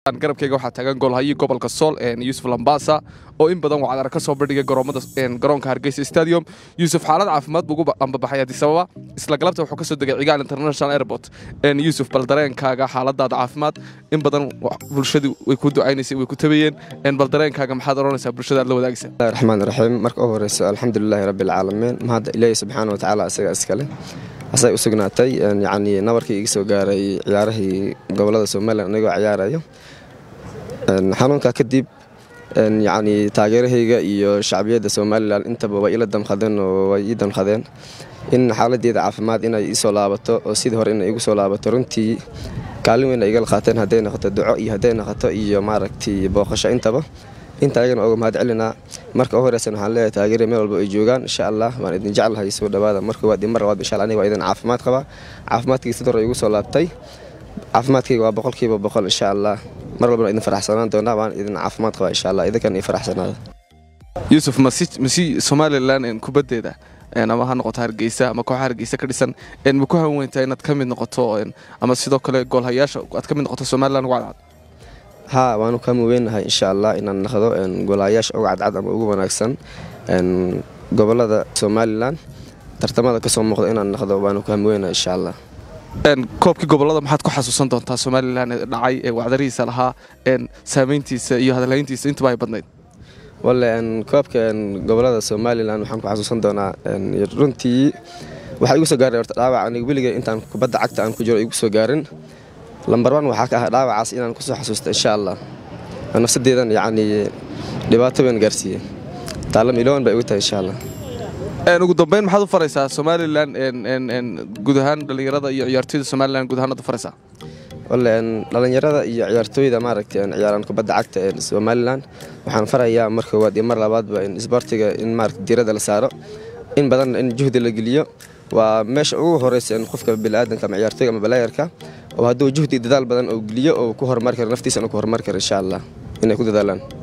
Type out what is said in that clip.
garabkeyga waxaa taagan goolhayii gobolka sool yuusuf lambasa oo in badan wacdara ka soo bandhigay garoonka hargeysa stadium yuusuf xaalad caafimaad buu ugu ambabaxay addis ababa isla galabta wuxuu ka soo degay cigaal international airport yuusuf bal dareenkaaga xaaladaada caafimaad in badan bulshadu way ku ducaynaysay way ku tabayeen bal dareenkaaga maxaad odhanaysaa bulshada aad la wadaagaysa raxmaan raxiim marka u horeyso alxamdulilaahi rabbialcaalamiin mahadda ilaahi subxaana watacaala isaga iskale asay u sugnaatay yacnii nabarkii iga soo gaaray ciyaarahii gobolada somalilan anigoo ciyaarayo xanuunkaa kadib yacnii taageerahayga iyo shacbiyadda somalilan intaba way ila damqadeen oo way ii damqadeen in xaaladeeda caafimaad inay iisoo laabato oo sidii hore inay igu soo laabato runtii kaalin weyn ay igala qaateen hadday noqoto duco iyo hadday noqoto iyo maaragtay booqasho intaba inta ayagana oga mahad celinaa marka u horeysan waxaan leeyahay taageerya meel walba ay joogaan insha allah waan idin jeclahay soo dhawaada marka waad imar labaad insha allah aniga waa idin caafimaad qabaa caafimaadkayga sidii hore igu soo laabtay caafimaadkayga waa boqolkiiba boqol insha allah mar walbana idin faraxsanaan doonaa waan idin caafimaad qabaa insha allah idinkan ii faraxsanaada yuusuf masi somalilan kubaddeeda ama ha noqoto hargeysa ama kooxa hargeysa ka dhisan ma ku hanweyntaa inaad ka mid noqoto ama sidoo kale goolhayaasha aad ka mid noqoto somalilan ugu cadcad haa waanu ka muweynahay insha allah inaan naqdo goolahayaasha uga cadcad ama ugu wanaagsan gobolada somalilan tartamada kasoo muuqda inaan naqdo waanu ka muweynahay insha allah koobkii gobolada maxaad ku xasuusan doontaa somalilan ee dhacay ee wacdarihiisa lahaa saamayntiisa iyo hadalhayntiisa intuba ay badnayd walle koobka gobolada somalilan waxaan ku xasuusan doonaa runtii waxaa igu soo gaaray horta dhaawac aniga weligay intaan kubadda cagta aan ku jiro igu soo gaarin lambar wan waxaa ka ah dhaawacaas inaan kusoo xasuusto insha allah nafsadeedan yacnii dhibaato weyn gaarsiiyey taalam ilowan baa igu tahay insha allah ugu dambeyn maxaad u faraysaa somalilan guud ahaan dhallinyarada iyo ciyaartooyda somalilan guud ahaan ad u faraysaa walle dhallinyarada iyo ciyaartooyda maaragtay ciyaaraan kubadda cagta ee somalilan waxaan farayaa mar koowaad iyo mar labaadba in isboortiga in maarata diiradda la saaro in badan in juhdi la geliyo waa meesha ugu horeysa in qofka biniaadanka ama ciyaartooyga ama balayarka oo hadduu juhdi dadaal badan oo geliyo oo ku horumari karo naftiisa inuu ku horumari karo insha allah inay ku dadaalaan